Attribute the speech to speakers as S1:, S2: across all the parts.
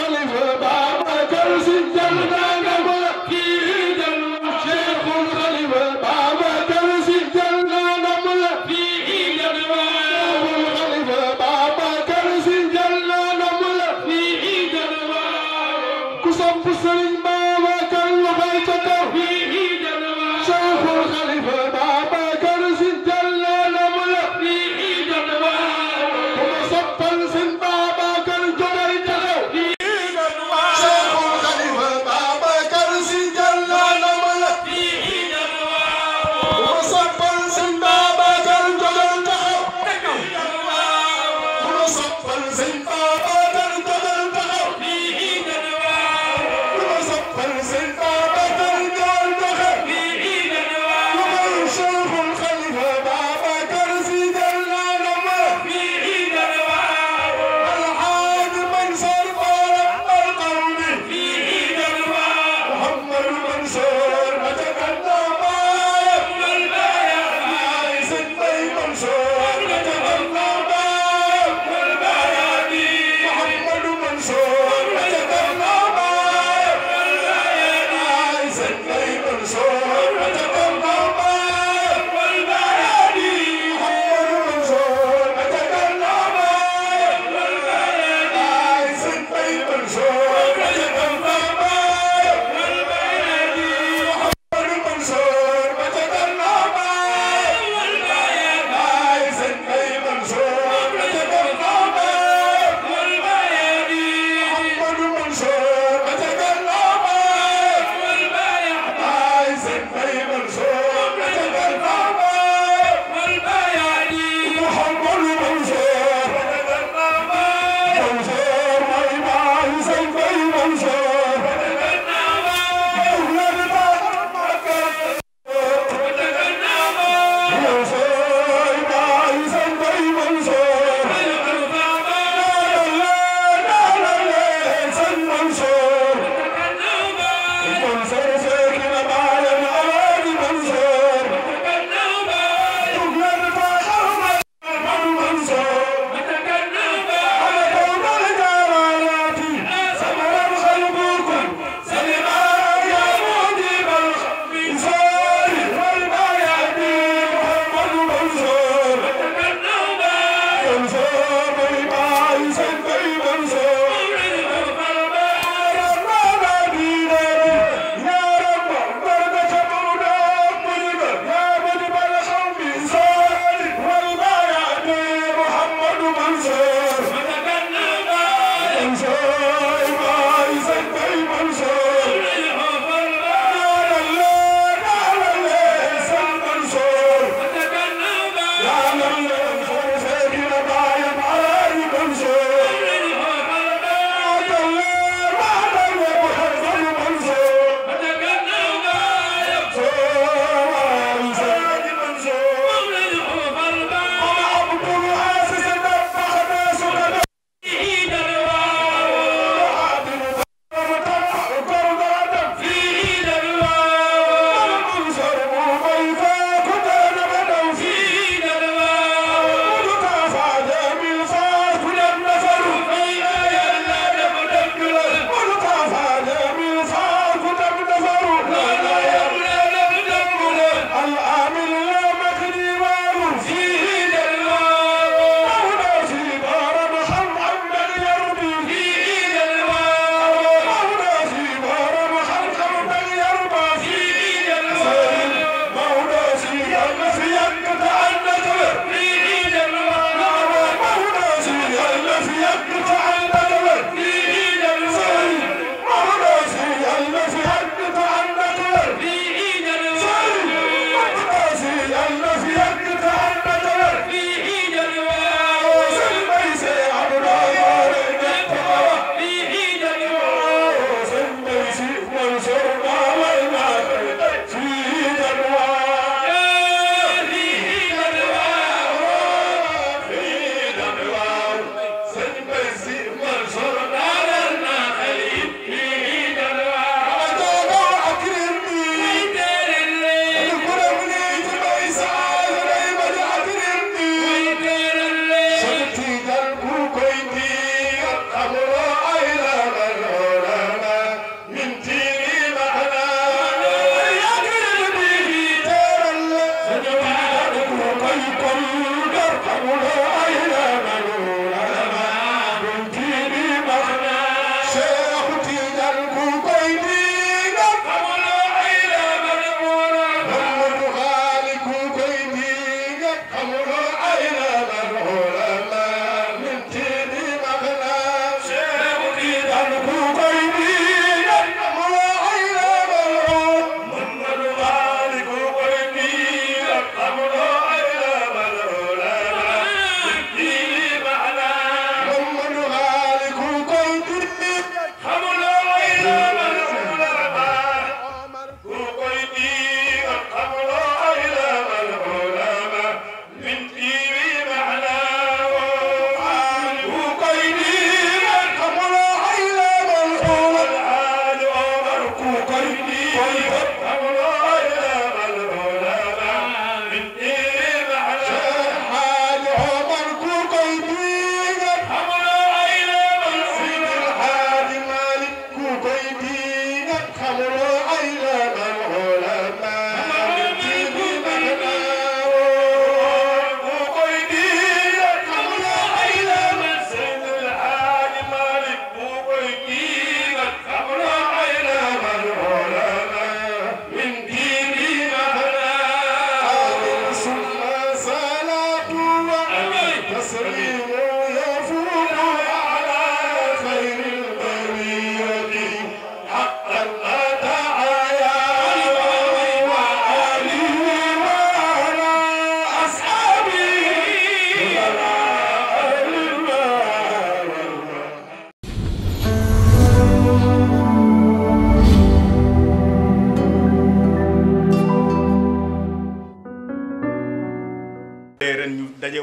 S1: الخليفة بابكر سجلنا نمل في جنة شيخ الخليفة بابكر سجلنا نمل في جنة شيخ الخليفة بابكر سجلنا نمل في جنة كسب سرين بابكر وبيتك في جنة شيخ الخليفة بابكر سجلنا نمل في جنة وصفل سن بابكر جبيتك في شيخ الخليفة بابا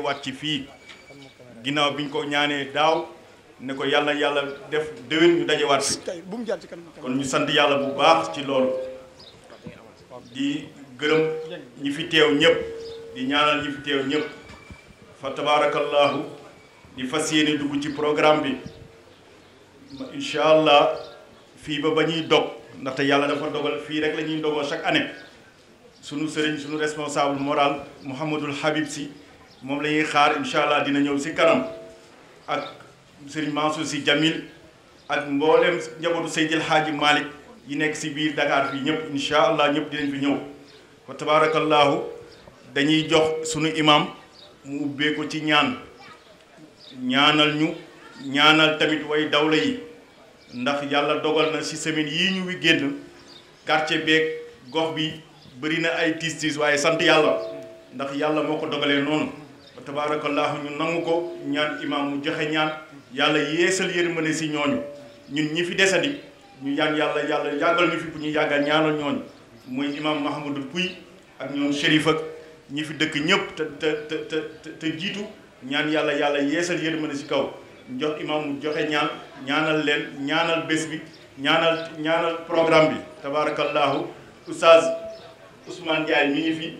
S2: waat ci fii ginnaaw bi ñu ko ñaanee daaw ne ko yàlla yàlla def déwén ñu dajewaat fi kon ñu sant yàlla bu baax ci loolu di gërëm ñi fi teew ñëpp di ñaanal ñi fi teew ñëpp fa tabarakallahu di fas yéene dugg ci programme bi incha allah fii ba ba ñuy dog ndaxte yàlla dafa dogal fii rek la ñuy dogoo chaque année sunu sëriñ sunu responsable moral Mouhamadul Habib si moom la ñuy xaar incha allah dina ñëw si kanam ak sëriñ Mansour si Jamil ak mboolem njabootu Seydil Hadji Malick yi nekk si biir Dakar fii ñëpp incha allah ñëpp dinañ fi ñëw fa tabarakallahu dañuy jox sunu imam mu ubbee ko ci ñaan ñaanal ñu ñaanal tamit way dawla yi ndax yàlla dogal na si semaine yii ñu wi génn quartier beeg gox bi bëri na ay tiis tiis waaye sant yàlla ndax yàlla moo ko dogalee noonu wa tabarakallahu ñu nangu ko ñaan imam mu joxe ñaan yàlla yeesal yërmande si ñooñu ñun ñi fi desandi ñu ñaan yàlla yàlla yàggal ñu fi bu ñu yàggal ñaanal ñooñu muy imam Mahamadou Pouy ak ñoom Chérif ak ñi fi dëkk ñëpp te te te te te jiitu ñaan yàlla yàlla yeesal yërmande si kaw jox imam mu joxe ñaan ñaanal leen ñaanal bés bi ñaanal ñaanal programme bi tabarakallahu oustaz Ousmane Ndiaye mi ngi fi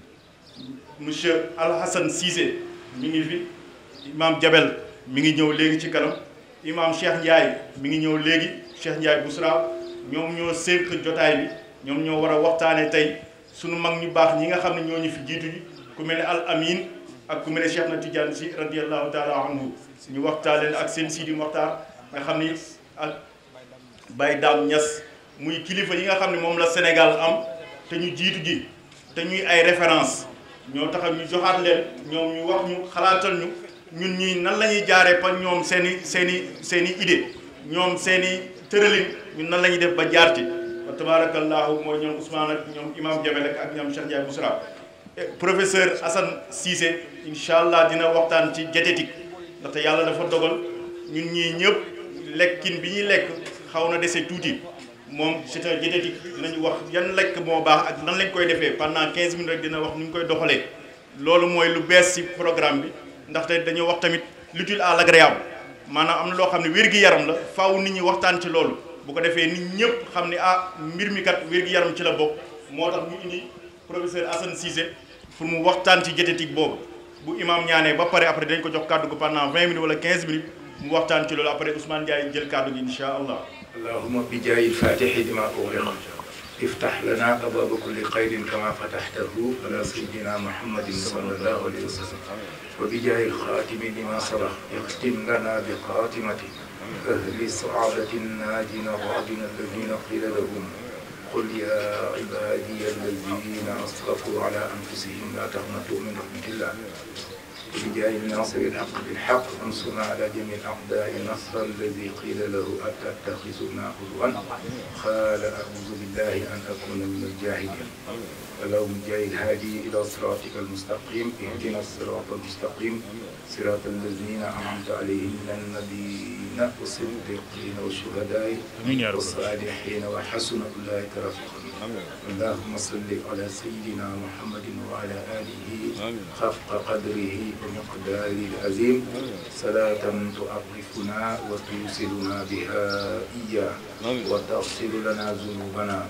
S2: monsieur Alhassan Cissé mi ngi fi imam Jabel mi ngi ñëw léegi ci kanam imam Cheikh Ndiaye mi ngi ñëw léegi Cheikh Ndiaye Bousra ñoom ñoo sénq jotaay bi ñoom ñoo war a waxtaane tey sunu mag ñu baax ñi nga xam ne ñoo ñu fi jiitu ji ku mel ne al amin ak ku mel ne Cheikh na Tidiane si radiallahu taala anhu ñu waxtaanee ak seen Sidi Mokhtar nga xam ni ak Baye Dame Niass muy kilifa yi nga xam ne moom la Sénégal am te ñu jiitu ji te ñuy ay référence ñoo tax ñu joxaat leen ñoom ñu wax ñu xalaatal ñu ñun ñii nan la ñuy jaaree pa ñoom seen i seen i seen i idée ñoom seen i tëralin ñun nan la ñuy def ba jaar ci wa tabarakallahu mooy ñoom Ousmane ak ñoom imam Jabel ak ñoom Cheikh Ndiaye Bousra professeur Assane Cissé incha allah dina waxtaan ci diététique ndaxte yàlla dafa dogal ñun ñii ñëpp lekkin bi ñuy lekk xaw na dese tuuti moom c'est un diététique dinañu wax yan lekk moo baax ak nan lañ koy defee pendant 15 minutes rek dina wax nu ñu koy doxalee loolu mooy lu bees ci programme bi ndaxte dañoo wax tamit l'utile à l'agréable maanaam am na loo xam ne wér-gi-yaram la faaw nit ñi waxtaan ci loolu bu ko defee nit ñëpp xam ne ah mbir mi kat wér-gi-yaram ci la bokk moo tax ñu indi professeur Assane Cissé pour mu waxtaan ci diététique boobu bu imam ñaanee ba pare après dañ ko jox kàddu gi pendant 20 minutes wala 15 minutes mu waxtaan ci loolu après Ousmane Ndiaye jël kàddu gi insha allah
S3: اللهم بجاه الفاتح لما أغلق افتح لنا أبواب كل خير كما فتحته على سيدنا محمد صلى الله عليه وسلم وبجاه الخاتم لما سبق اختم لنا بخاتمته أهل السعادة الناجين الرعدين الذين قيل لهم قل يا عبادي الذين أسرفوا على أنفسهم لا تقنطوا من رحمة الله بجاه الناصر الحق بالحق انصرنا على جميع الاعداء نصر الذي قيل له اتتخذنا هزوا قال اعوذ بالله ان اكون من الجاهلين اللهم جاء الهادي الى صراطك المستقيم اهدنا الصراط المستقيم صراط الذين انعمت عليهم من النبيين والصديقين والشهداء والصالحين وحسن اولئك رفيقا اللهم صل على سيدنا محمد وعلى اله خفق قدره ومقداره العظيم صلاة تعرفنا وتوصلنا بها إياه وتغفر لنا ذنوبنا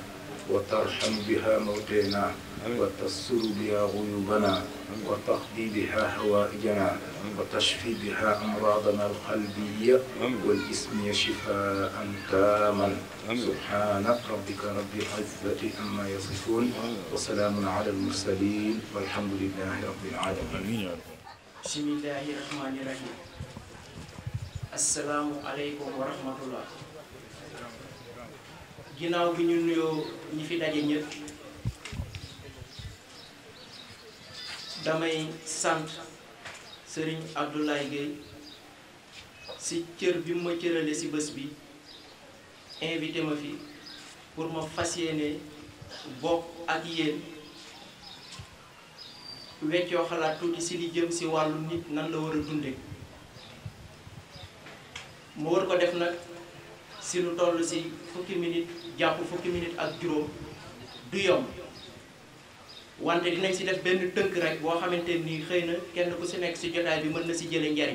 S3: وترحم بها موتنا وتستر بها غيوبنا وتقضي بها حوائجنا وتشفي بها أمراضنا القلبية والجسمية شفاء تاما سبحان ربك رب العزة عما يصفون وسلام على المرسلين والحمد لله رب العالمين
S4: bismillahi rahmani rahim asalaamu aleykum wa rahmatullah ginnaaw bi ñu nuyoo ñi fi daje ñëpp damay sant sëriñ Abdoulaye Gueye si cër bi mu ma cërale si bés bi invité ma fi pour ma fas yéene bokk ak yéen weccoo xalaat tuuti si li jëm si wàllu nit nan la war a dunde mu war ko def nag si lu toll si fukki minute jàpp fukki minute ak juróom du yomb wante dinañ si def benn tënk rek boo xamante nii xëy na kenn ku si nekk si jotaay bi mën na si jële njariñ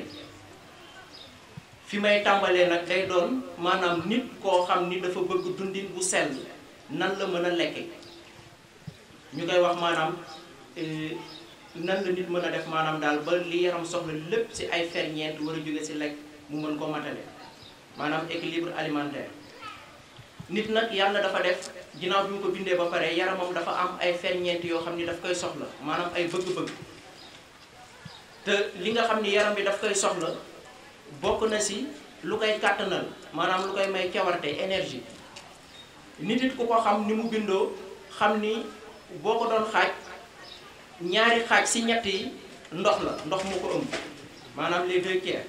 S4: fi may tàmbalee nag day doon maanaam nit koo xam ni dafa bëgg dundin bu sell nan la mën a lekke ñu koy wax maanaam nan la nit mën a def maanaam daal ba li yaram soxla lépp si ay ferñeent war a jóge si lekk mu mën ko matale maanaam équilibre alimentaire nit nag yàlla dafa def ginnaaw bi mu ko bindee ba pare yaramam dafa am ay ferñeent yoo xam ni daf koy soxla maanaam ay bëgg-bëgg te li nga xam ni yaram bi daf koy soxla bokk na si lu koy kàttanal maanaam lu koy may cawarte énergie nit it ku ko xam ni mu bindoo xam ni boo ko doon xaaj ñaari xaaj si ñett yi ndox la ndox mu ko ëmb maanaam les deux tiers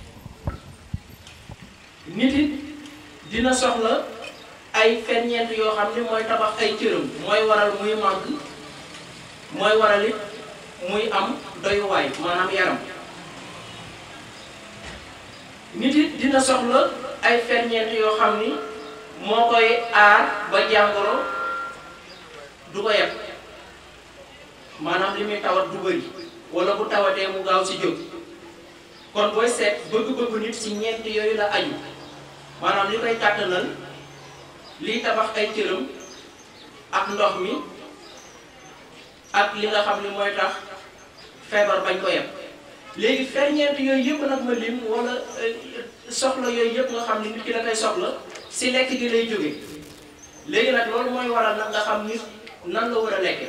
S4: nit it dina soxla ay ferñeent yoo xam ni mooy tabax ay cëram mooy waral muy màgg mooy waral it muy am doyuwaay maanaam yaram nit it dina soxla ay ferñeent yoo xam ni moo koy aar ba jàngoro du ko yeb maanaam li muy tawat du bëri wala bu tawatee mu gaaw si jóg kon booy seet bëgg-bëggu nit si ñeent yooyu la aju maanaam li koy kàttanal liy tabax ay cëram ak ndox mi ak li nga xam ni mooy tax feebar bañ ko yeb léegi ferñeent yooyu yëpp nag ma lim wala soxla yooyu yëpp nga xam ni nit ki da koy soxla si lekk gi lay jóge léegi nag loolu mooy waral nag nga xam nit nan la war a lekke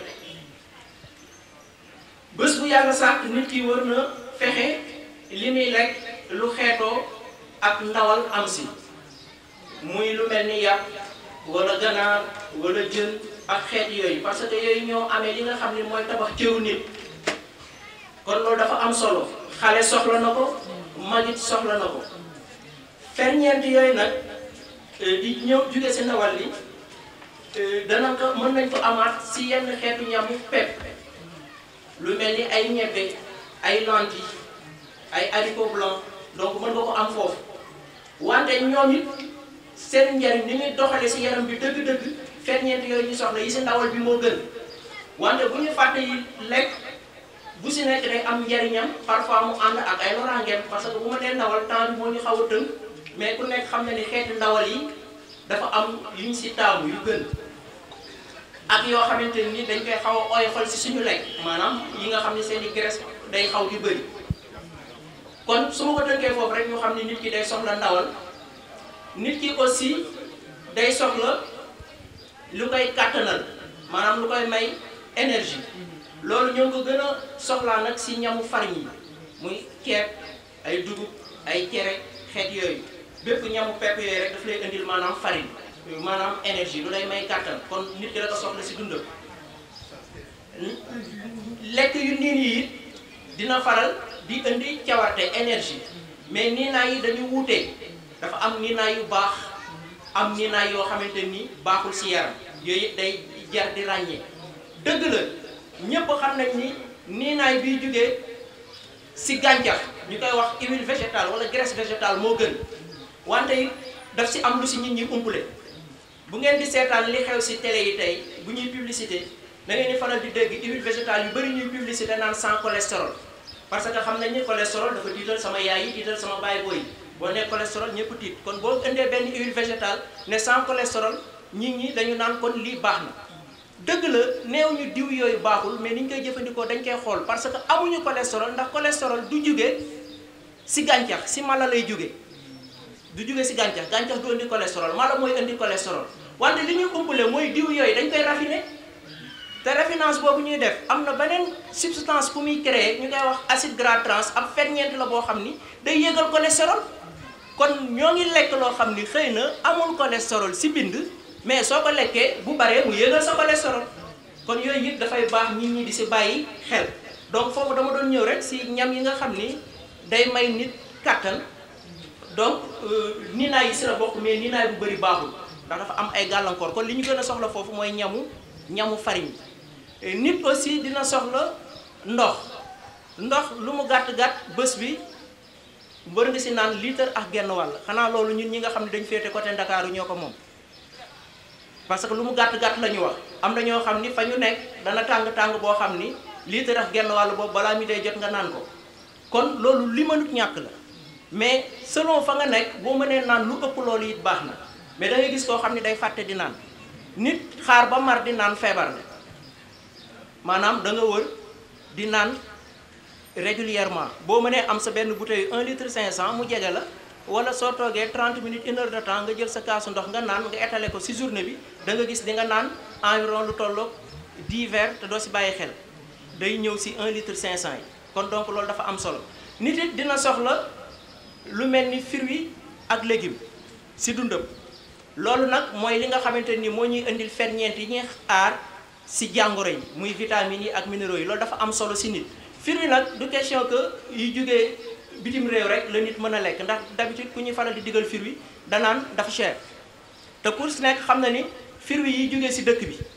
S4: bés bu yàlla sàkk nit ki war na fexe li muy lekk lu xeetoo ak ndawal am si muy lu mel ni yàpp wala ganaar wala jën ak xeet yooyu parce que yooyu ñoo amee li nga xam ni mooy tabax cëru nit kon loolu dafa am solo xale soxla na ko magit soxla na ko ferñeent yooyu nag di ñëw jóge si ndawal li dana ko mën nañ ko amaat si yenn xeetu ñamu pepp lu mel ni ay ñebbe ay lentilles ay haricots blancs donc mën nga ko am foofu wante ñoom it seen njariñ ni muy doxale si yaram bi dëgg-dëgg ferñeent yooyu ñu soxla yi si ndawal bi moo gën wante bu ñu fàtte yi lekk bu si nekk day am njariñam parfois mu ànd ak ay loraangeem parce que bu ma dee ndawal temps bi moo ñu xaw a tënk mais ku nekk xam na ni xeeti ndawal yi dafa am yu ñu si taamu yu gën ak yoo xamante ni dañ koy xaw a oyofal si suñu lekk maanaam yi nga xam ne seen i graisse day xaw di bëri kon su ma ko tënkee foofu rek ñu xam ne nit ki day soxla ndawal nit ki aussi day soxla lu koy kàttanal maanaam lu koy may énergie loolu ñoo ko gën a soxlaa nag si ñamu farine yi muy ceeb ay dugub ay cere xeet yooyu bépp ñamu pepp yooyu rek daf lay indil maanaam farine maanaam énergie lu lay may kàttan kon nit ki da ko soxla si dundam lekk yu niin yi it dina faral di indi cawarte énergie mais niinaay yi dañu wuute dafa am niinaay yu baax am niinaay yoo xamante ni baaxul si yaram yooyu it day jar di ràññee dëgg la ñépp xam nañ ni niinaay biy jógee si gàncax ñu koy wax huile végétale wala graisse végétale moo gën wante it daf si am lu si nit ñi umpule bu ngeen di seetaan li xew si télé yi tey bu ñuy publicité da ngeen di faral di dégg huile végétale yu bëri ñuy publicité naan sans cholestérol parce que xam nañ ni cholestérol dafa tiital sama yaay yi tiital sama baay booy boo nee cholestérol ñëpp tiit kon boo indee benn huile végétale ne sans cholestérol nit ñi dañu naan kon lii baax na dëgg la néew ñu diw yooyu baaxul mais ni ñu koy jëfandikoo dañ koy xool parce que amuñu cholestérol ndax cholestérol du jóge si gàncax si mala lay jóge du jóge si gàncax gàncax du indi cholestérol mala mooy indi cholestérol wante li ñuy umpale mooy diw yooyu dañ koy raffiné te raffinage boobu ñuy def am na beneen substance bu muy créer ñu koy wax acide gras trans ab ferñeent la boo xam ni day yéegal cholestérol kon ñoo ngi lekk loo xam ni xëy na amul cholestérol si bind mais soo ko lekkee bu baree mu yéegal sa cholestérol kon yooyu it dafay baax nit ñi di si bàyyi xel donc foofu dama doon ñëw rek si ñam yi nga xam ni day may nit kàttan donc niinaay yi si la bokk mais niinaay bu bëri baaxul ndax dafa am ay gàllankoor kon li ñu gën a soxla foofu mooy ñamu ñamu farine nit aussi dina soxla ndox ndox lu mu gàtt-gàtt bés bi mbër nga si naan litre ak genn wàll xanaa loolu ñun ñi nga xam ne dañ féete côté Ndakaaru ñoo ko moom parce que lu mu gàtt gàtt la ñu wax am na ñoo xam ni fa ñu nekk dana tàng tàng boo xam ni litre ak genn wàll boobu balaa mi day jot nga naan ko kon loolu li mënut ñàkk la mais selon fa nga nekk boo mënee naan lu ëpp loolu it baax na mais da ngay gis koo xam ni day fàtte di naan nit xaar ba mar di naan feebar na maanaam da nga wër di naan régulièrement boo mënee am sa benn bouteille 1 litre 500 mu jege la wala soo toogee 30 minutes une heure de temps nga jël sa kaasu ndox nga naan nga étaler ko ci journée bi da nga gis di nga naan environ lu tolloog 10 verres te doo ci bàyyi xel day ñëw ci 1 litre 500 yi kon donc loolu dafa am solo nit it dina soxla lu mel ni fruits ak légumes ci dundam loolu nag mooy li nga xamante ni moo ñuy indil ferñeent yi ñuy aar ci jàngoro yi muy vitamines yi ak minéraux yi loolu dafa am solo ci nit fruits nag du question que yu jógee bitim réew rek la nit mën a lekk ndax d'habitude ku ñuy faral di digal fruits danaan dafa cher te pour si nekk xam na ni fruits yi jógee ci dëkk bi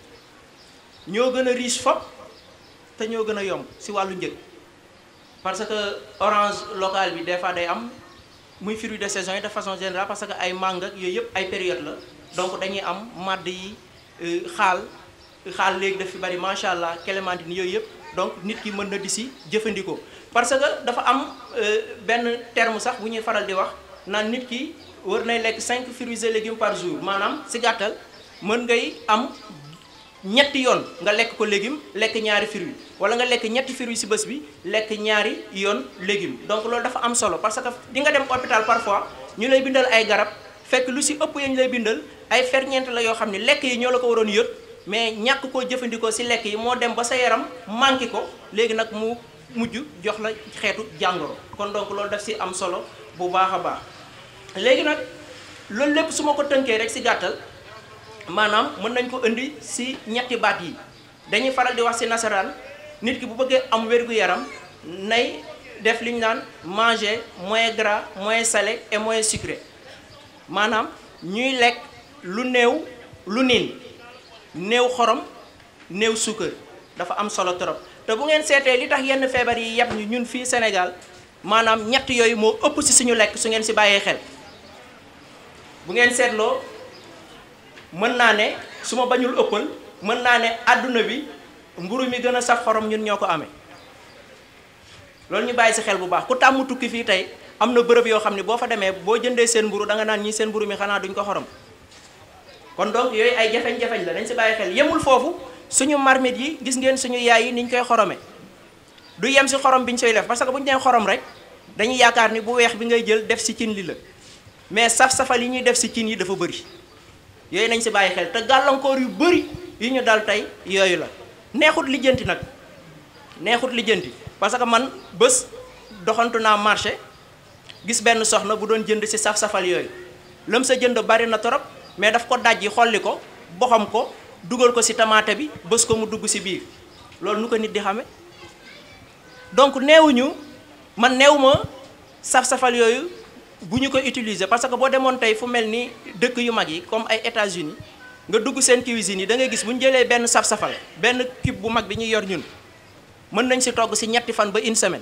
S4: ñoo gën a riche fop te ñoo gën a yomb ci wàllu njëg parce que orange local bi des fois day am muy fruit de saison yi de façon générale parce que ay mangue ak yooyu yëpp ay période la donc dañuy am madd yi xaal xaal léegi daf fi bari macha allah clémentine yooyu yëpp donc nit ki mën na di si jëfandikoo. parce que dafa am benn terme sax bu ñuy faral di wax naan nit ki war nay lekk 5 fruits et légumes par jour maanaam si gàttal mën ngay am ñetti yoon nga lekk ko légume lekk ñaari fruits wala nga lekk ñetti fruits ci bés bi lekk ñaari yoon légume donc loolu dafa am solo parce que di nga dem hôpital parfois ñu lay bindal ay garab fekk lu ci ëpp yañ lay bindal ay ferñeent la yoo xam ne lekk yi ñoo la ko waroon yët mais ñàkk koo jëfandikoo ci lekk yi moo dem ba sa yaram manqué ko léegi nag mu mujj jox la xeetu jàngoro kon donc loolu daf ci am solo bu baax a baax léegi nag loolu lépp su ma ko tënkee rek ci gàttal maanaam mën nañ ko indi ci ñetti baat yi dañuy faral di wax ci nasaraan nit ki bu bëggee am wér-gu-yaram nay def li ñu naan manger moins gras moins salé et moins sucré maanaam ñuy lekk lu néew lu niin néew xorom néew suukar dafa am solo trop te bu ngeen seetee li tax yenn feebar yi yàpp ñu ñun fii Sénégal maanaam ñett yooyu moo ëpp ci suñu lekk su ngeen ci bàyyee xel bu ngeen seetloo mën naa ne su ma bañul ëppal mën naa ne àdduna bi mburu mi gën a saf xorom ñun ñoo ko amee loolu ñu bàyyi ci xel bu baax ku tàmm tukki fii tey am na bërëb yoo xam ne boo fa demee boo jëndee seen mburu da nga naan ñii seen mburu mi xanaa duñ ko xorom kon donc yooyu ay jafeñ-jafeñ la dañ ci bàyyi xel yemul foofu suñu marmite yi gis ngeen suñu yaay yi niñ koy xorome du yem ci xorom bi ñu soy def parce que bu ñu nee xorom rek dañuy yaakaar ni bu weex bi ngay jël def ci cin li la mais saf-safal yi ñuy def ci cin yi dafa bëri yooyu nañ ci bàyyi xel te gàllankoor yu bëri yu ñu dal tey yooyu la neexut lijjanti nag neexut lijjanti parce que man bés doxantu naa marché gis benn soxna bu doon jënd ci saf-safal yooyu lam sa jënd bari na torop mais daf ko dajji xolli ko boxam ko dugal ko ci tamaate bi bés ko mu dugg ci biir loolu nu ko nit di xame donc neewuñu man neew ma saf-safal yooyu bu ñu ko utiliser parce que boo demoon tey fu mel ni dëkk yu mag yi comme ay États-Unis nga dugg seen cuisine yi da ngay gis bu ñu jëlee benn saf-safal benn cube bu mag bi ñuy yor ñun mën nañ ci togg ci ñetti fan ba une semaine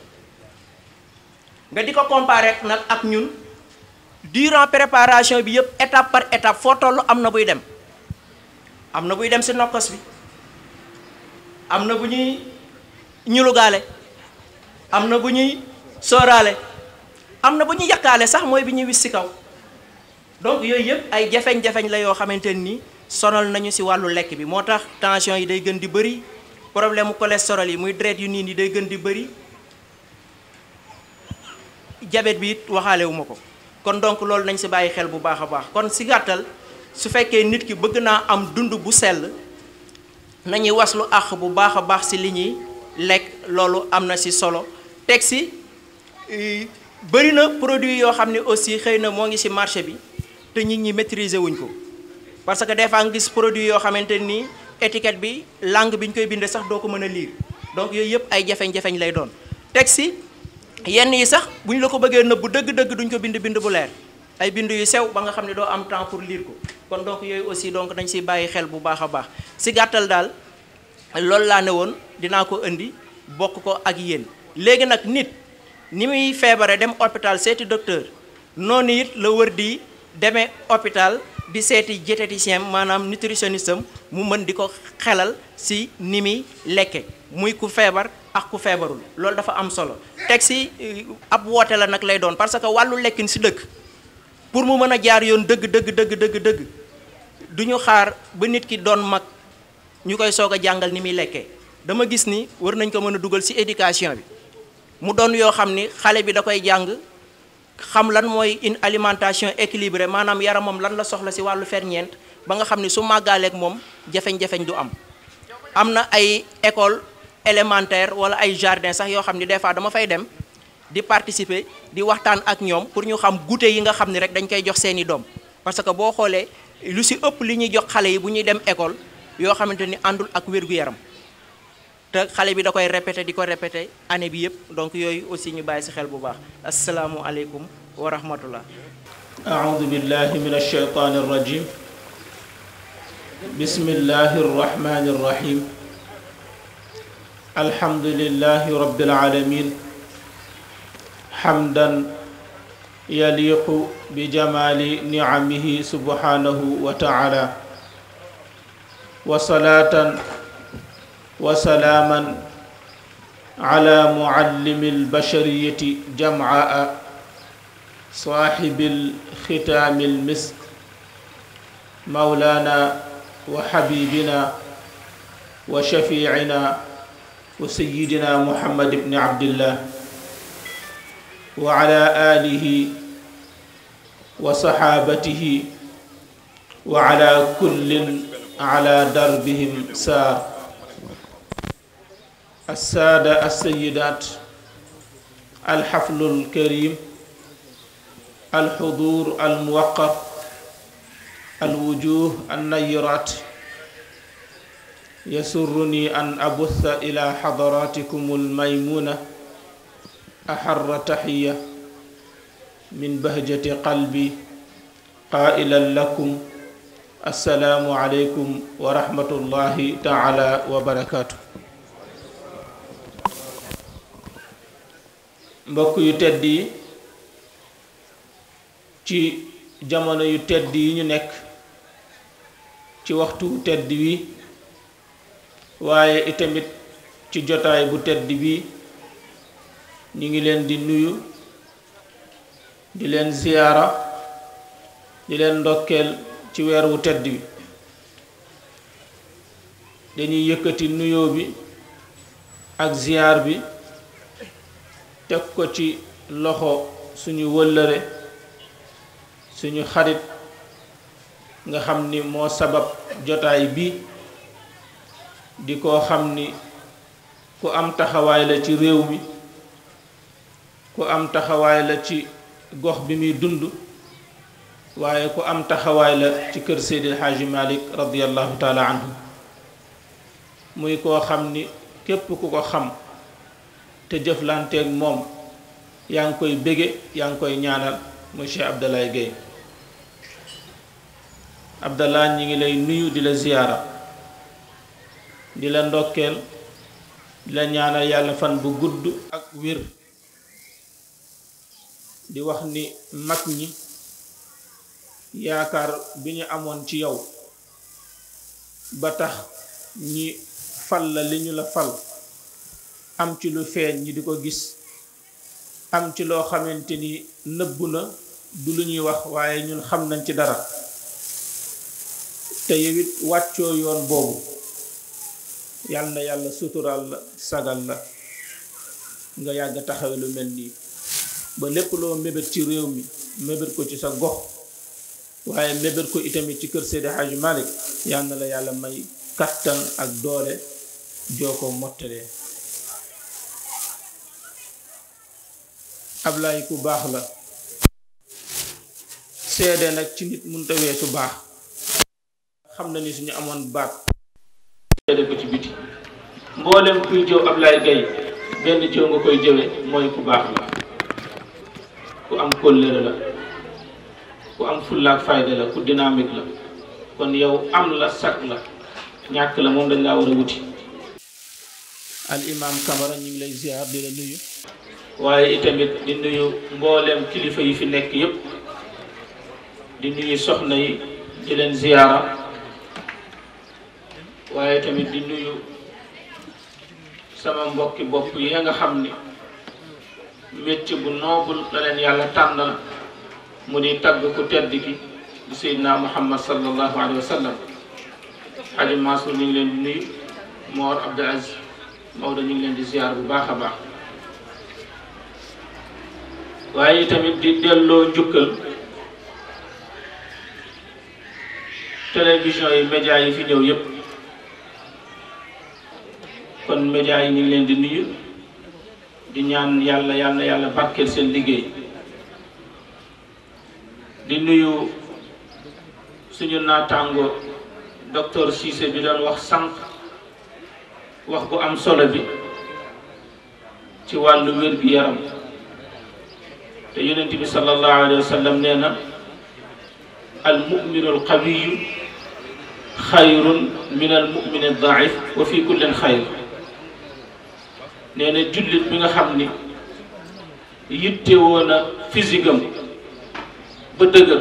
S4: nga di ko comparer nag ak ñun durant préparation bi yëpp étape par étape foo toll am na buy dem am na buy dem ci nokkos bi am na bu ñuy ñulugaale am na bu ñuy sóoraale am na bu ñuy yàkkaale sax mooy bi ñuy wis ci kaw donc yooyu yëpp ay jafeñ-jafeñ la yoo xamante ni sonal nañu ci wàllu lekk bi moo tax tension yi day gën di bëri problème mu cholestérol yi muy deret yu niin yi day gën di bëri diabète bi it waxaale wu ma ko kon donc loolu nañ ci bàyyi xel bu baax a baax kon ci gàttal su fekkee nit ki bëgg naa am dund bu sell nañuy waslu àq bu baax a baax ci li ñuy lekk loolu am na ci solo teg ci bëri na produit yoo xam ne aussi xëy na moo ngi ci marché bi te nit ñi maîtriser wuñ ko parce que des fois nga gis produit yoo xamante ni étiquette bi langue bi ñu koy bindee sax doo ko mën a lire donc yooyu yëpp ay jafeñ-jafeñ lay doon teg ci yenn yi sax bu ñu la ko bëggee nëbbu dëgg-dëgg duñ ko bind bind bu leer ay bind yu sew ba nga xam ne doo am temps pour lire ko kon donc yooyu aussi donc dañ ciy bàyyi xel bu baax a baax ci gàttal daal loolu laa ne woon dinaa ko indi bokk ko ak yéen léegi nag nit ni muy feebare dem hôpital seeti docteur noonu it la wër di demee hôpital di seeti diététicien maanaam nutritionniste am mu mën di ko xelal si ni muy lekke muy ku feebar ak ku feebarul loolu dafa am solo teg si ab woote la nag lay doon parce que wàllu lekkin si dëkk pour mu mën a jaar yoon dëgg dëgg dëgg dëgg dëgg du ñu xaar ba nit ki doon mag ñu koy soog a jàngal ni muy lekkee dama gis ni war nañ ko mën a dugal ci éducation bi mu doon yoo xam ni xale bi da koy jàng xam lan mooy une alimentation équilibrée maanaam yaramam lan la soxla ci wàllu ferñeent ba nga xam ni su màggaaleeg moom jafeñ-jafeñ du am am na ay école élémentaire wala ay jardin sax yoo xam ni des fois dama fay dem di participer di waxtaan ak ñoom pour ñu xam goûter yi nga xam ni rek dañ koy jox seeni doom parce que boo xoolee lu ci ëpp li ñuy jox xale yi bu ñuy dem école yoo xamante ni àndul ak wér-gu-yaram te xale bi da koy répété di ko répété année bi yëpp donc yooyu aussi ñu bàyyi ci xel bu baax asalaamualeykum wa rahmatullah
S5: أعوذ بالله من الشيطان الرجيم بسم الله الرحمن الرحيم الحمد لله رب العالمين حمدا يليق بجمال نعمه سبحانه وتعالى وصلاة وسلاما على معلم البشرية جمعاء صاحب الختام المسك مولانا وحبيبنا وشفيعنا وسيدنا محمد بن عبد الله وعلى آله وصحابته وعلى كل على دربهم سار السادة السيدات الحفل الكريم الحضور الموقر الوجوه النيرات يسرني أن أبث إلى حضراتكم الميمونة أحر تحية من بهجة قلبي قائلا لكم السلام عليكم ورحمة الله تعالى وبركاته mbokk yu tedd yi ci jamono yu tedd yi ñu nekk ci waxtu tedd wi waaye itamit ci jotaay bu tedd bi ñu ngi leen di nuyu di leen ziyaara di leen ndokkeel ci weer wu tedd bi dañuy yëkkati nuyoo bi ak ziyaar bi teg ko ci loxo suñu wëllëre suñu xarit nga xam ni moo sabab jotaay bi di ko xam ni ku am taxawaay la ci réew mi ku am taxawaay la ci gox bi muy dund waaye ku am taxawaay la ci kër Seydil Hadji Malick radiallahu taala anhu muy koo xam ni képp ku ko xam te jëflanteeg moom yaa ngi koy bége yaa ngi koy ñaanal muy Cheikh Abdoulaye Gueye Abdallah ñi ngi lay nuyu di la ziyaara di la ndokkeel di la ñaanal yàlla fan bu gudd ak wér di wax ni mag ñi yaakaar bi ñu amoon ci yow ba tax ñi fal la li ñu la fal am ci lu feeñ ñi di ko gis am ci loo xamante ni nëbbu na du lu ñuy wax waaye ñun xam nañ ci dara te yow it wàccoo yoon boobu yal na yàlla suturaal la sagal la nga yàgg taxawe lu mel nii ba lépp loo mébét ci réew mi mébét ko ci sa gox waaye mébét ko itamit ci kër Seydi Hadji Malick yal na la yàlla may kattan ak doole joo ko mottalee Ablaay ku baax la seede nag ci nit mënta weesu baax xam na ni suñu amoon baat seede ko ci biti mboolem kuy jëw Ablaay Gaye benn jëw nga koy jëwe mooy ku baax la ku am kóllëre la ku am fullaak fayda la ku dynamique la kon yow am la sag la ñàkk la moom dañ laa war a wuti al imam Camara ñu ngi lay ziar di la nuyu waaye itamit di nuyu mboolem kilifa yi fi nekk yépp di nuyu soxna yi di leen ziyaara waaye tamit di nuyu sama mbokki bopp yi nga xam ni métier bu noble la leen yàlla tànnal mu di tagg ku tedd ki di Seydina Muhammad sallallahu alayhi wa sallam Haji Mansour ñu ngi leen di nuyu Mor Abdul Aziz Maodo ñu ngi leen di ziar bu baax a baax waaye tamit di delloo njukkal télévision yi média yi fi ñëw yépp kon média yi ñu ngi leen di nuyu di ñaan yàlla yàlla yàlla barkeel seen liggéey di nuyu suñu naataango docteur Cissé bi doon wax sànq wax bu am solo bi ci wàllu wér-gi-yaram te yonent bi sallallahu alayhi wa sallam nee na al muminu al qawiyu xayrun min al mumini al daif wa fi kullin xayr nee na jullit bi nga xam ni yittewoo na physique am ba dëgër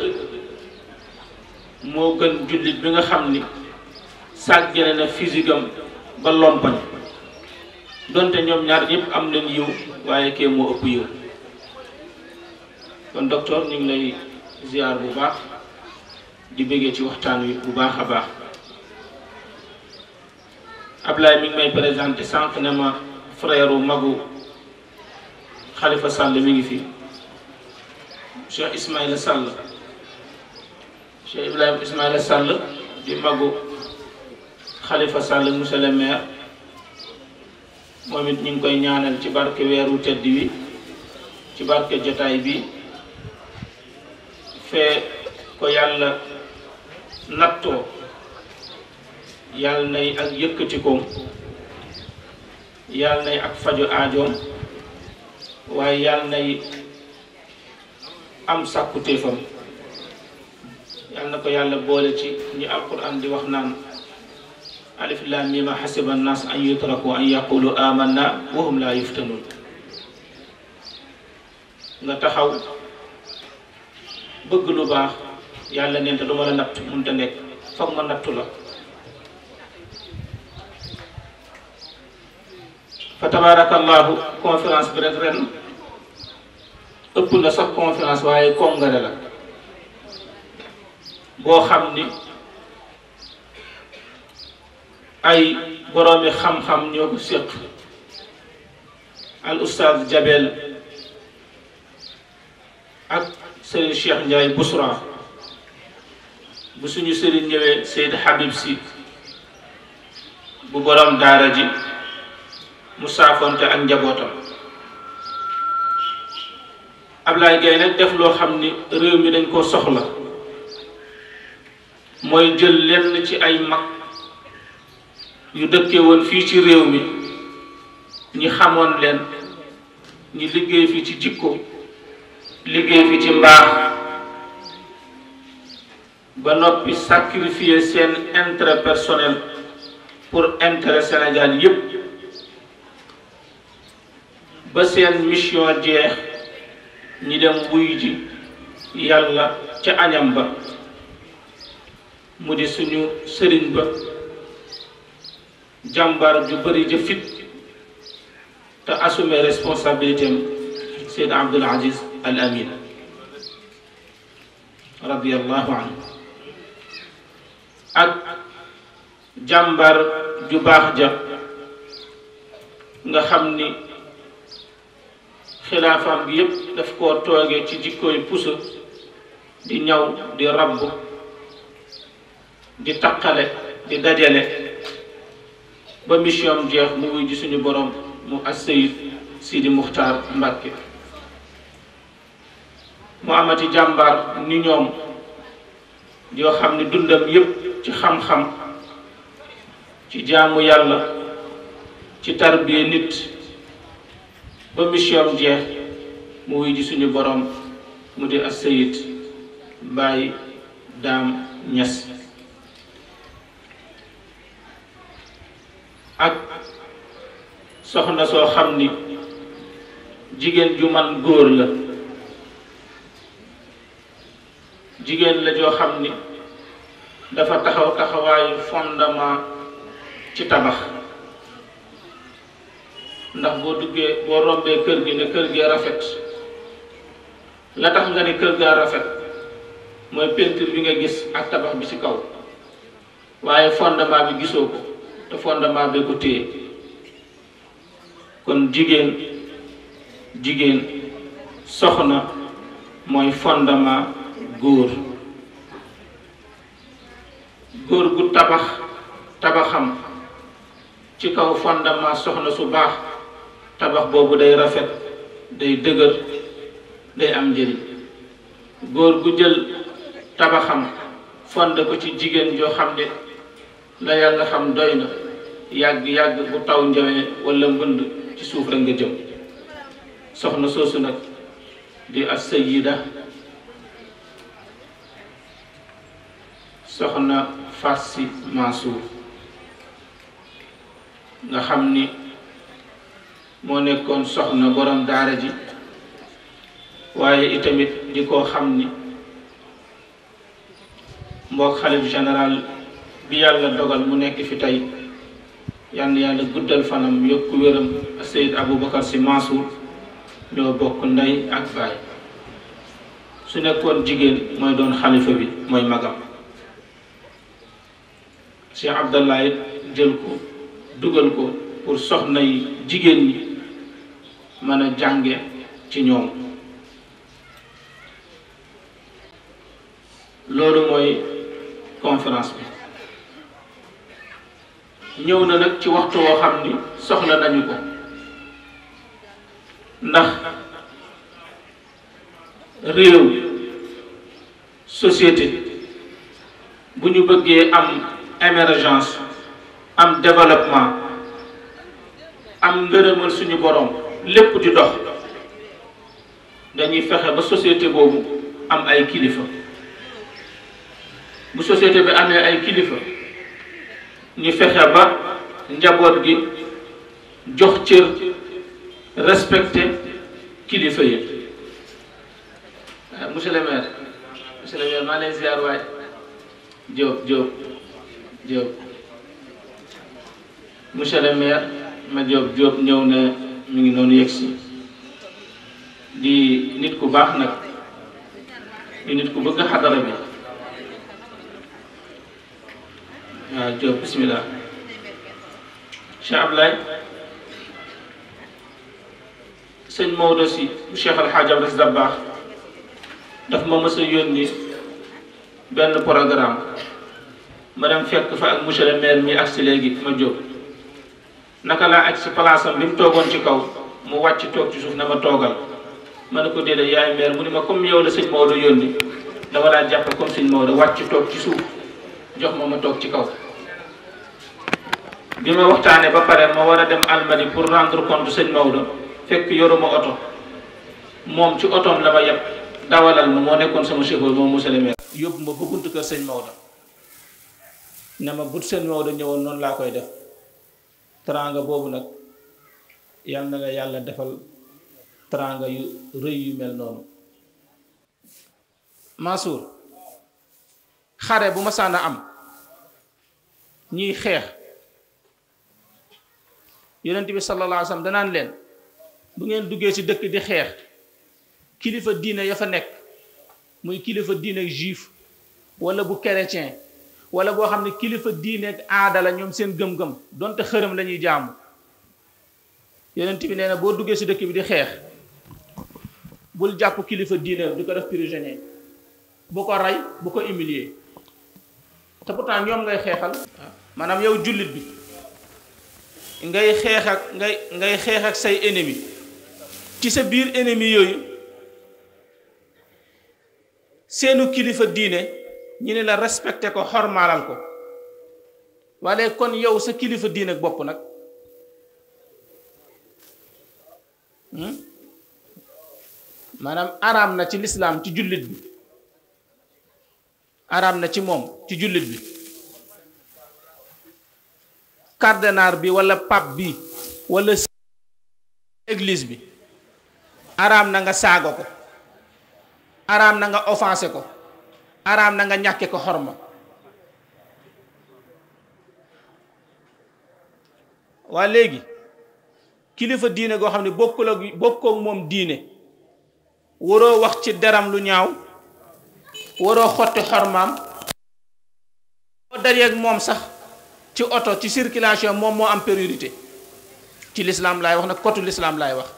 S5: moo gën jullit bi nga xam ni sàggane na physique am ba lompañ donte ñoom ñaar ñëpp am nañ yiw waaye kee moo ëpp yiw kon docteur ñu ngi lay ziar bu baax di bëggee ci waxtaan wi bu baax a baax Ablaye mi ngi may présenté sànq ne ma frère magu Khalifa Sall mi ngi fi Cheikh Ismaïla Sall Cheikh Ibrahima Ismaïla Sall di magu Khalifa Sall monsieur le maire moom it ñu ngi koy ñaanal ci barke weeru tedd wi ci barke jotaay bi fee ko yàlla nattoo yàlla nay ak yëkkatikoom yàlla nay ak fajo aajoom waaye yàlla nay am sàkkutéefam yàlla na ko yàlla boole ci ñi alquran di wax naan alif lam mim xasiba annas an yutraku an yaqulu amanna wa hum la yuftanun nga taxaw bëgg lu baax yàlla neen te du ma la natt mënta nekk foog ma nattu la fa tabarakallahu conférence bi rek ren ëpp na sax conférence waaye congrès la boo xam ni ay boroomi xam-xam ñoo ko séq al oustaz Jabel ak sëriñ Cheikh Ndiaye Bousra bu suñu sëriñ ñëwee Seyd Habib si bu borom daara ji mu saafonte ak njabootam Ablaye Gaye nag def loo xam ni réew mi dañ koo soxla mooy jël lenn ci ay mag yu dëkkee woon fii ci réew mi ñi xamoon leen ñi liggéey fi ci jikko liggéey fi ci mbaax ba noppi sacrifier seen intérêt personnel pour intérêt Sénégal yépp ba seen mission jeex ñi dem wuy ji yàlla ca añam ba mu di suñu sëriñ ba jàmbar ju bëri ja fit te assumer responsabilité am Seyd Abdul Aziz Al Amin radiallahu anhu ak jàmbar ju baax ja nga xam ni xilaafam bi yépp daf koo toogee ci jikkooy puso di ñaw di rabb di taqale di dajale ba mission jeex mu wuy ji suñu borom mu assayid Sidi Muxtaar Mbàkke mu amati jàmbaar ni ñoom yoo xam ne dundam yépp ci xam-xam ci jaamu yàlla ci tarbiya nit ba mission jeex mu wuy ji suñu borom mu di assayid Baay Daam Ñas ak soxna soo xam ni jigéen ju man góor la jigéen la joo xam ni dafa taxaw taxawaayu fondement ci tabax ndax boo duggee boo rombee kër gi ne kër gee rafet la tax nga ne kër gaa rafet mooy peinture bi nga gis ak tabax bi ci kaw waaye fondement bi gisoo ko te fondement bee ko téye kon jigéen jigéen soxna mooy fondement góor góor gu tabax tabaxam ci kaw fondement soxna su baax tabax boobu day rafet day dëgër day am njëriñ góor gu jël tabaxam fonde ko ci jigéen joo xam ne la yàlla xam doy na yàgg yàgg bu taw njawee wala mbënd ci suuf rek nga jëm soxna soosu nag di as sayida soxna Farsi Mansour nga xam ni moo nekkoon soxna borom daara ji waaye itamit di koo xam ni mbokk xalif général bi yàlla dogal mu nekk fi tey yàlla yàlla guddal fanam yokku wéram Seyd Aboubacar Sy Mansour ñoo bokk ndey ak baay su nekkoon jigéen mooy doon xalifa bi mooy magam Cheikh Abdallah it jël ko dugal ko pour soxna yi jigéen ñi mën a jànge ci ñoom loolu mooy conférence bi ñëw na nag ci waxtu woo xam ni soxla nañu ko ndax réew société bu ñu bëggee am émergence am développement am ngërëmal suñu borom lépp di dox dañuy fexe ba société boobu am ay kilifa bu société bi amee ay kilifa ñu fexe ba njaboot gi jox cër respecté kilifa yi waaw monsieur le maire monsieur le maire maa lay ziar waay Diop Diop Diop monsieur le maire ma Diop Diop ñëw na mi ngi noonu yegsi di nit ku baax nag di nit ku bëgg xadara bi waaw Diop bismillah Cheikh Ablaye sëñ Maodo si Cheikh Al Hadj Abdou Dabakh daf ma mës a yónni benn programme ma dem fekk fa ak monsieur le maire mi ak si léegi ma jóg naka laa ak si place am bi mu toogoon ci kaw mu wàcc toog ci suuf na ma toogal ma ne ko déedéet yaay maire mu ni ma comme yow la sëñ Maodo yónni dama laa jàppe comme sëñ Maodo wàcc toog ci suuf jox ma ma toog ci kaw bi ma waxtaanee ba pare ma war a dem Almadi pour rendre compte sëñ Maodo fekk yoruma oto moom ci otoom la ma yeb dawalal ma moo nekkoon sama chauffeur moom monsieur le maire yóbbu ma ba buntu kër sëñ Maodo ne ma bu sëñ Maodo ñëwoon noonu laa koy def teraanga boobu nag yal na nga yàlla defal teraanga yu rëy yu mel noonu Mansour xare bu ma sànna am ñiy xeex yonent bi sallallahu alayhi wa sallam danaan leen bu ngeen duggee ci dëkk di xeex kilifa diine ya fa nekk muy kilifa diine juif wala bu chrétien wala boo xam ne kilifa diine ak aada la ñoom seen gëm-gëm donte xërëm la ñuy jaamu yonent bi nee na boo duggee ci dëkk bi di xeex bul jàpp kilifa diine di ko def prisonnier bu ko rey bu ko humilier te pourtant ñoom ngay xeexal maanaam yow jullit bi ngay xeex ak ngay ngay xeex ak say ennemi ci sa biir ennemi yooyu seenu kilifa diine ñu ne la respecté ko xormaalal ko waaye kon yow sa kilifa diine ak bopp nag maanaam araam na ci lislaam ci jullit bi araam na ci moom ci jullit bi cardinal bi wala pape bi wala église bi araam na nga saago ko araam na nga offensé ko araam na nga ñàkke ko xorma waa léegi kilifa diine goo xam ne bokkul ak bokkook moom diine waroo wax ci deram lu ñaaw waroo xotti xormaam boo dajeeg moom sax ci oto ci circulation moom moo am priorité ci lislaam laay wax nag kotu lislaam laay wax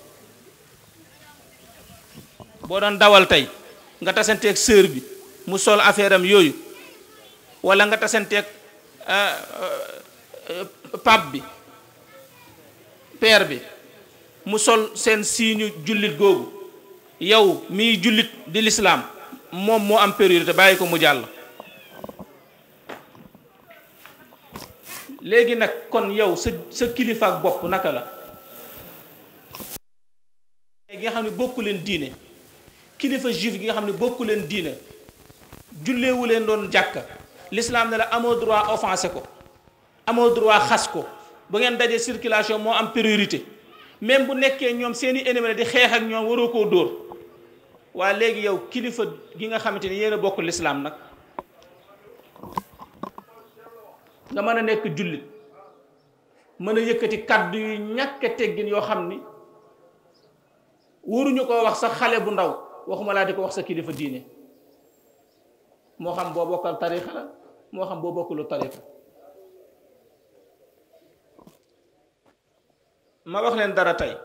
S5: boo doon dawal tey nga tasanteeg sœur bi mu sol affaire am yooyu wala nga tasanteeg pape bi père bi mu sol seen siiñu jullit googu yow miy jullit di lislaam moom moo am priorité bàyyi ko mu jàll léegi nag kon yow sa sa kilifa ak bopp naka la gi nga xam ne bokku leen diine kilifa juif gi nga xam ne bokku leen diine julleewu leen doon jàkka l'islam ne la amoo droit offensé ko amoo droit xas ko ba ngeen dajee circulation moo am priorité même bu nekkee ñoom seeni ennemi la di xeex ak ñoom waroo koo dóor waaye léegi yow kilifa gi nga xamante ni yéen a bokk l'islam nag nga mën a nekk jullit mën a yëkkati kàddu yu ñàkk a teggin yoo xam ni waruñu ko wax sax xale bu ndaw waxuma laa di ko wax sa kilifa diine moo xam boo bokkal tarixa la moo xam boo bokkulu tarixa ma wax leen dara tey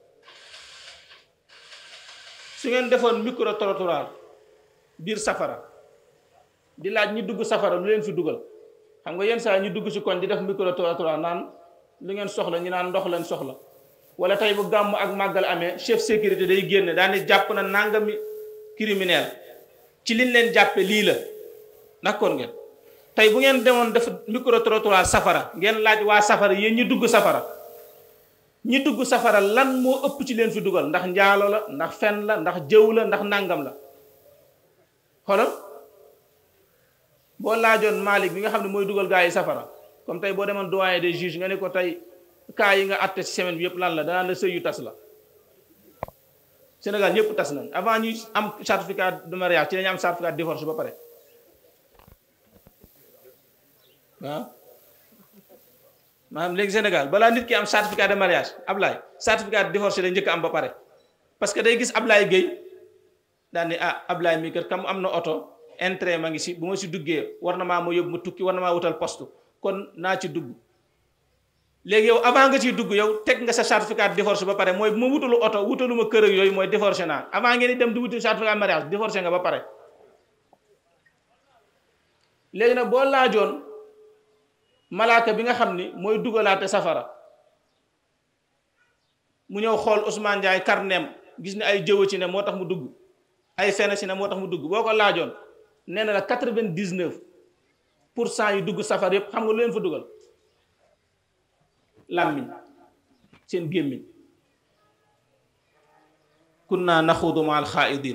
S5: su ngeen defoon micro trottoir biir safara di laaj ñi dugg safara lu leen fi dugal xam nga yenn saa ñu dugg ci koñ di def micro trottoir naan lu ngeen soxla ñu naan ndox leen soxla wala tey bu gàmm ak màggal amee chef sécurité day génne daane jàpp na nangami criminel ci liñ leen jàppe lii la d'accord ngeen tey bu ngeen demoon def micro trottoir safara ngeen laaj waa safara yéen ñi dugg safara ñi dugg safara lan moo ëpp ci leen fi dugal ndax njaalo la ndax fen la ndax jëw la ndax nàngam la xoolal boo laajoon Malick bi nga xam ne mooy dugal gaa yi safara comme tey boo demoon doyen des juges nga ne ko tey cas yi nga àtte ci semaine bi yëpp lan la danaan la sëy yu tas la Sénégal ñëpp tas nañ avant ñuy am certificat de mariage ci lañu am certificat de divorce ba pare waaw maanaam léegi Sénégal balaa nit ki am certificat de mariage Ablaye certificat de divorce la njëkk am ba pare parce que day gis Ablaye Gueye daan ni ah Ablaye mi kër kam am na oto intérêt ma ngi si bu ma si duggee war na maa ma yóbbu ma tukki war na maa wutal poste kon naa ci dugg léegi yow avant nga ciy dugg yow teg nga sa certificat de divorce ba pare mooy bu ma wutalu oto wutalu ma kër ak yooyu mooy divorcé naa avant ngeen di dem di wuti certificat de mariage divorcé nga ba pare léegi nag boo laajoon malaaka bi nga xam ni mooy dugalaate safara mu ñëw xool Ousmane Ndiaye karneem gis ni ay jëwa ci ne moo tax mu dugg ay fen ci ne moo tax mu dugg boo ko laajoon nee na la quatre-vingt-dix-neuf pour cent yu dugg safar yépp xam nga lu leen fa dugal làmmiñ seen gémmiñ kunna naxuudu ma al xaaidin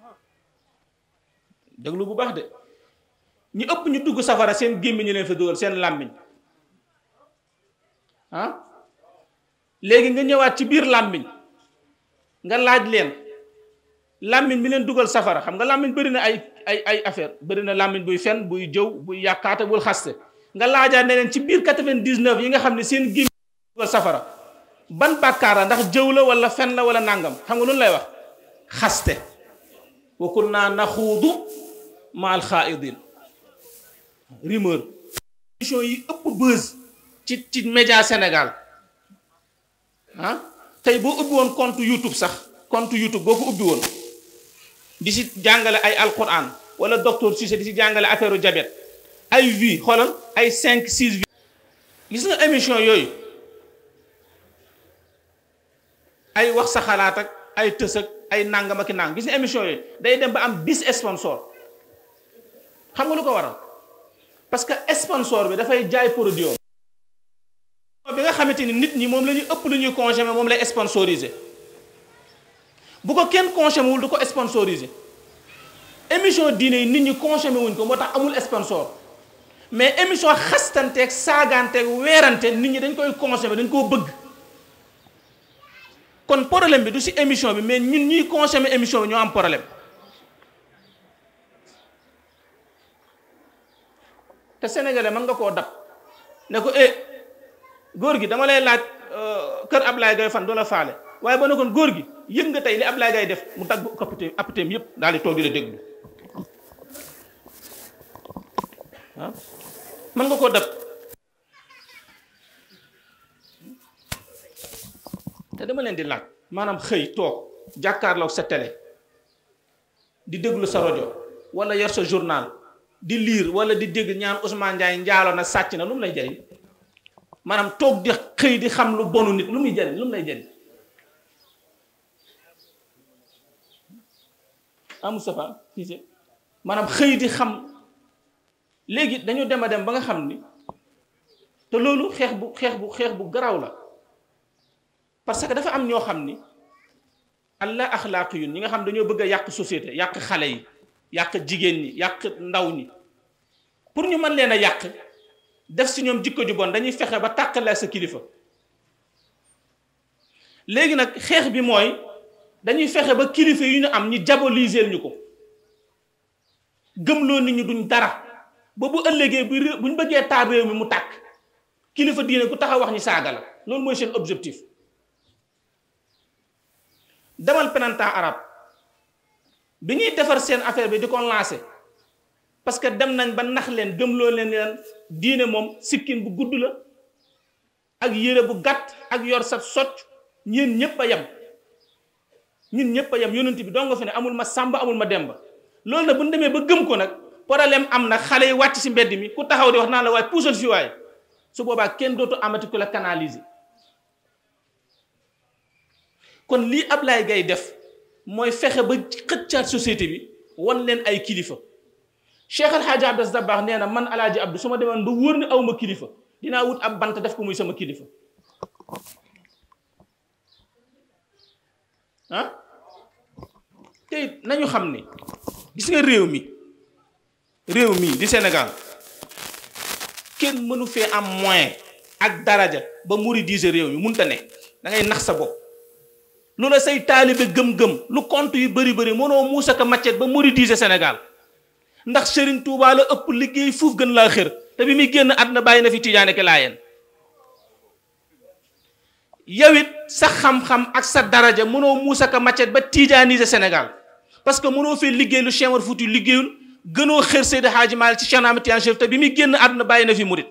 S5: déglu bu baax de ñu ëpp ñu dugg safara seen gémmiñ ñu leen fa dugal seen làmmiñ ah léegi nga ñëwaat ci biir làmmiñ nga laaj leen làmmiñ bi leen dugal safara xam nga làmmiñ bëri na ay ay ay affaire bëri na làmmiñ buy fen buy jëw buy yàqaate bul xaste nga laajaat ne leen ci biir 99 yi nga xam ne seen gémmiñ dugal safara ban bàkkaar la ndax jëw la wala fen la wala nàngam xam nga lu lay wax xaste wa kunna naxuudu ma al xaaidin rumeur émission yi ëpp buzz ci ci média Sénégal ah tey boo ubbi woon compte YouTube sax compte YouTube boo ko ubbi woon di si jàngale ay alquran wala docteur Cissé di si jàngale affaire diabète ay vie xoolal ay cinq six vie gis nga émission yooyu ay wax sa xalaat ak ay tës ak ay nangam ak i nang gis nga émission yooyu day dem ba am dix sponsor xam nga lu ko waral parce que sponsor bi dafay jaay produit bi nga xamante ni nit ñi moom la ñuy ëpp lu ñuy consommer moom lay sponsoriser bu ko kenn consommer wul du ko sponsoriser émission diine yi nit ñi consommer wuñ ko moo tax amul sponsor mais émission xastanteeg saagaanteeg weerante nit ñi dañ koy consommer dañ koo bëgg kon problème bi du ci émission bi mais ñun ñuy consommer émission bi ñoo am problème te sénégalais mën nga koo dab ne ko eh góor gi dama lay laaj kër Ablaye Gaye fan doo la faale waaye ba ne kon góor gi yëg nga tey li Ablaye Gaye def mu dagg kapité appitéem yëpp daal di toog di la déglu ah mën nga koo dab te dama leen di laaj maanaam xëy toog jàkkaarloog sa télé di déglu sa rajo wala yor sa journal di lire wala di dégg ñaan Ousmane Ndiaye njaalo na sàcc na lu mu lay jariñ maanaam toog di xëy di xam lu bonu nit lu muy jariñ lu mu lay jariñ ah Moustapha Cissé maanaam xëy di xam léegi dañu dem a dem ba nga xam ni te loolu xeex bu xeex bu xeex bu garaaw la parce que dafa am ñoo xam ni allah axlaaq yun ñi nga xam dañoo bëgg a yàq société yàq xale yi yàq jigéen ñi yàq ndaw ñi pour ñu mën leen a yàq def si ñoom jikko ju bon dañuy fexe ba tàqale ak sa kilifa léegi nag xeex bi mooy dañuy fexe ba kilifa yu ñu am ñu diaboliser ñu ko gëmloo nit ñi duñ dara ba bu ëllëgee bu ré- bu ñu bëggee taal réew mi mu tàkk kilifa diine ku taxaw wax ñi saaga la loolu mooy seen objectif demal printemps arabe bi ñuy defar seen affaire bi di ko lancé parce que dem nañ ba nax leen gëmloo leen leen diine moom sikkin bu gudd la ak yére bu gàtt ak yor sa socc ñeen ñépp a yem ñun ñépp a yem yonent bi doo nga fi ne amul ma sàmba amul ma demba loolu nag bu ñu demee ba gëm ko nag problème am na xale yi wàcc si mbedd mi ku taxaw di wax naa la waaye puusal fi waaye su boobaa kenn dootu amati ku la canaliser kon lii Ablaye Gaye def mooy fexe ba xëccaat société bi wan leen ay kilifa Cheikh El Hadj Abdas Dabakh nee na man Alaaji Abdou su ma demoon ba wóor ni aw ma kilifa dinaa wut ab bant def ko muy sama kilifa ah te it nañu xam ni gis nga réew mi réew mi di Sénégal kenn mënu fee am moyen ak daraja ba muridiser réew mi munta ne da ngay nax sa bopp lu la say taalibe gëm-gëm lu compte yu bëri bëri mënoo muusa ka maccet ba muridiser Sénégal ndax Serigne Touba la ëpp liggéey fuuf gën laa xër te bi muy génn àdduna bàyyi na fi Tijaane ke laayeen yow it sa xam-xam ak sa daraja mënoo muusa ka maccet ba tijaaniser Sénégal parce que mënoo fee liggéey lu Cheikh Omar Fouti liggéeyul gënoo xër Seydi Hadji Malick ci Cheikh Ahmed Tidiane Chérif te bi muy génn àdduna bàyyi na fi murit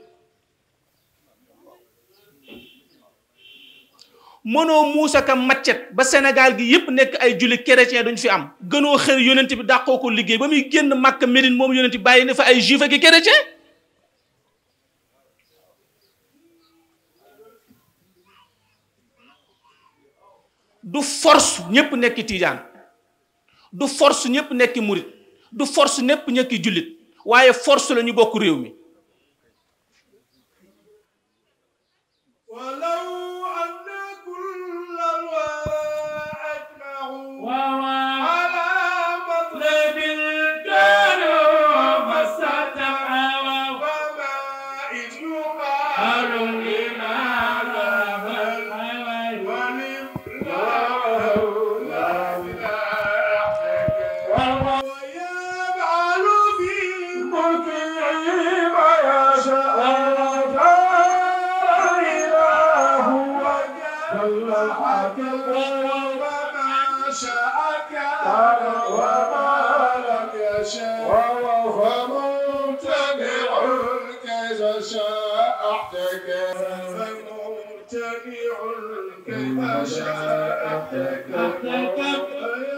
S5: mënoo muusa ka maccet ba Sénégal gi yépp nekk ay julli chrétien duñ fi am gënoo xër yonent bi dàqoo ko liggéey ba muy génn Makka Médine moom yonent bi bàyyi na fa ay juif ak i chrétien du force ñépp nekki tiijaan du force ñépp nekki murit du force ñépp nekki jullit waaye force la ñu bokk réew mi
S1: ولو أن كل الورى أجمعوا على مطلب كانوا فاستتبعوا فما إن يقال لماذا بل ولم لا ولا ويفعل في ملكه ما يشاء إله وجل حكم وما شاء كان وما لم يشاء فممتنع كيف شاء احتكم فممتنع كيف شاء احتكم